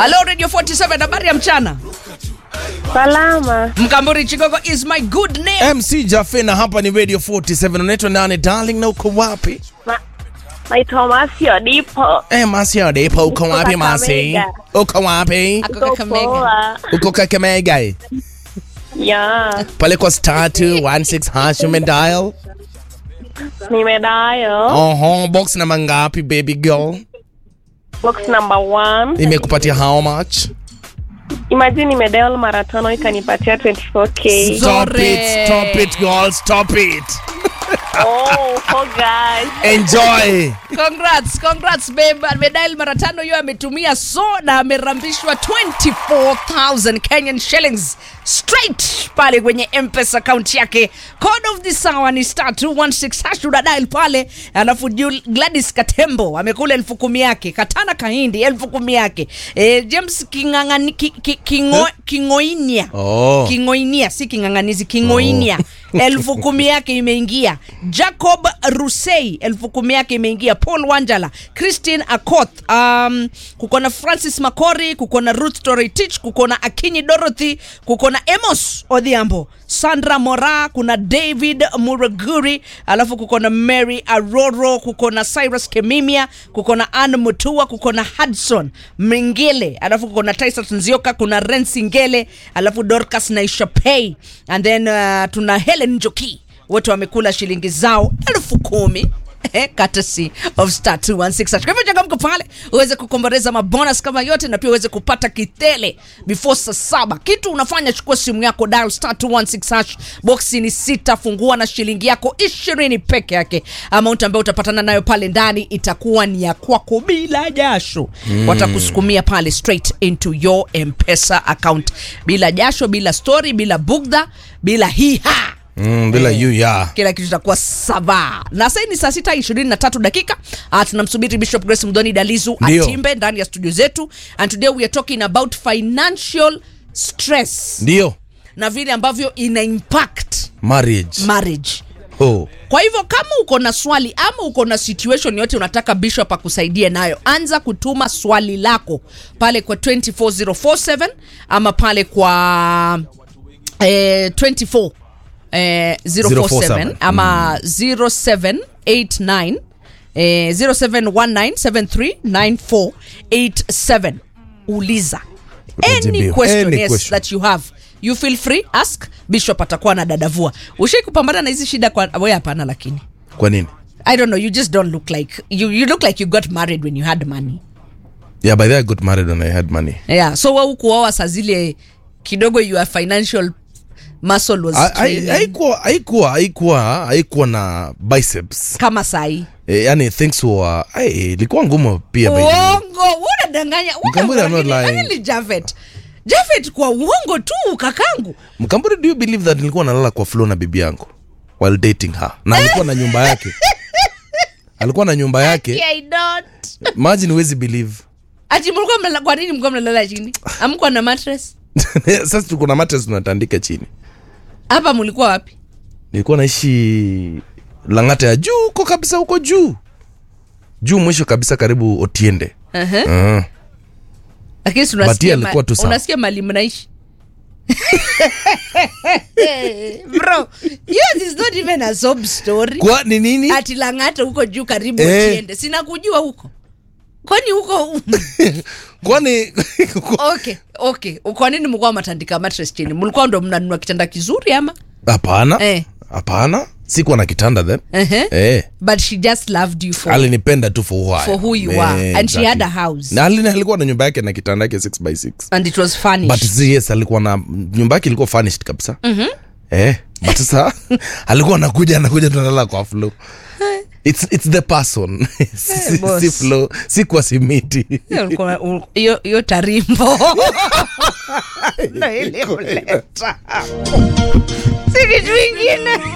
Hello Radio 47 habari ya mchana. Salama. Mkamburi Chigogo is my good name. MC Jafe na hapa ni Radio 47. Unaitwa nani darling na uko wapi? Ma, naitwa Masio Dipo. Eh, Masi Adepa uko wapi Masi? Kakamega. Uko wapi? Ako Uko Kakamega. poa. Uko Kakamega. eh? Ya, Pale kwa star 216 hash umedial. nimedayo. Oho, box namba ngapi baby girl? Box number one. Imekupatia how much? Imagine nimedial mara tano ikanipatia 24k. Stop Zore. it, stop it girl, stop it. Oh, oh guys. Enjoy. Congrats, congrats babe. Amedial mara tano hiyo ametumia so na amerambishwa 24,000 Kenyan shillings straight pale kwenye M-Pesa account yake. Code of the sawa ni star 216 hash unadial pale, alafu Jul- Gladys Katembo amekula elfu kumi yake, Katana Kahindi elfu kumi yake, e, James Kingangani, ki, ki, kingo, Kingoinia Oh. Kingoinia si king'ang'anizi, Kingoinia elfu kumi yake imeingia. Jacob Rusei elfu kumi yake imeingia. Paul Wanjala, Christine Akoth, um, kuko na Francis Makori, kuko na Ruth Toretich, kuko na Akinyi Dorothy, kuko na Amos Odhiambo, Sandra Mora, kuna David Muraguri, alafu kuko na Mary Aroro, kuko na Cyrus Kemimia, kuko na Ann Mutua, kuko na Hudson Mingile, alafu kuko na Tyson Nzioka, kuna Rensi Ngele, alafu Dorcas Naishapei, and then uh, tuna Helen Njoki wote wamekula shilingi zao elfu kumi eh, courtesy of star 216 kwa hivyo changamka pale uweze kukomboreza mabonus kama yote na pia uweze kupata kitele before saa saba kitu unafanya chukua simu yako dial star 216 hash boxi ni sita fungua na shilingi yako ishirini peke yake amount ambayo utapatana nayo pale ndani itakuwa ni ya kwako bila jasho mm. watakusukumia pale straight into your mpesa account bila jasho bila story bila bugdha bila hiha Mm, bila you ya. kila kitu itakuwa sava na sasa ni saa sita ishirini na tatu dakika uh, tunamsubiri bishop grace mdoni dalizu Ndio. atimbe ndani ya studio zetu and today we are talking about financial stress Ndio. na vile ambavyo ina impact Marriage. marriage Oh. kwa hivyo kama uko na swali ama uko na situation yote unataka bishop akusaidie nayo anza kutuma swali lako pale kwa 24047 ama pale kwa eh, 24 eh, 047 047, ama 0789 eh, 0719739487 uliza any Utajibiwa. question, Any yes, question. that you have you feel free ask bishop atakuwa na dadavua ushai kupambana na hizi shida kwa we hapana lakini Kwa nini? i don't know you just don't look like you, you look like you got married when you had money Yeah, by the way, I got married when I had money. yeah so we ukuoa saa zile kidogo your financial muscle was Ha- hai- trailing. Haikuwa haikuwa haikuwa haikuwa na biceps. kama sahi Eh, yani things were ai ilikuwa ngumu pia by the way. uongo unadanganya Mkamburi, I'm not lying. Actually, Jafet Jafet kwa uongo tu kakangu Mkamburi, do you believe that nilikuwa nalala kwa floor na bibi yangu while dating her na alikuwa na nyumba yake alikuwa na nyumba yake I don't imagine huwezi believe ati mlikuwa mnalala kwa nini mlikuwa mnalala chini amkuwa na mattress sasa tuko na mattress tunatandika chini hapa mlikuwa wapi nilikuwa naishi langata ya juu huko kabisa huko juu juu mwisho kabisa karibu otiende uh-huh. uh. lakini si But unasikia yeye ma- alikuwa tu sawa. unasikia mali mnaishi bro yours is not even a sob story kwa ni nini ati lang'ata huko juu karibu Eh. uchiende sina kujua huko kwani huko kwani okay okay kwa nini mlikuwa matandika mattress chini mlikuwa ndo mnanunua kitanda kizuri ama hapana Eh. hapana sikuwa na kitanda then uh-huh. eh. but she just loved you for alinipenda tu for who, I For am. who you Eh, are. And she exactly. had a house. na alini alikuwa na nyumba yake na kitanda yake 6 by 6 and it was furnished but si yes alikuwa na nyumba yake ilikuwa furnished kabisa mm-hmm. eh but sasa alikuwa anakuja anakuja tunalala kwa floor It's, it's the person si, boss. si flow si kwa simiti Hiyo ulikuwa- ul- hiyo hiyo tarimbo ndo ile uleta si kitu ingine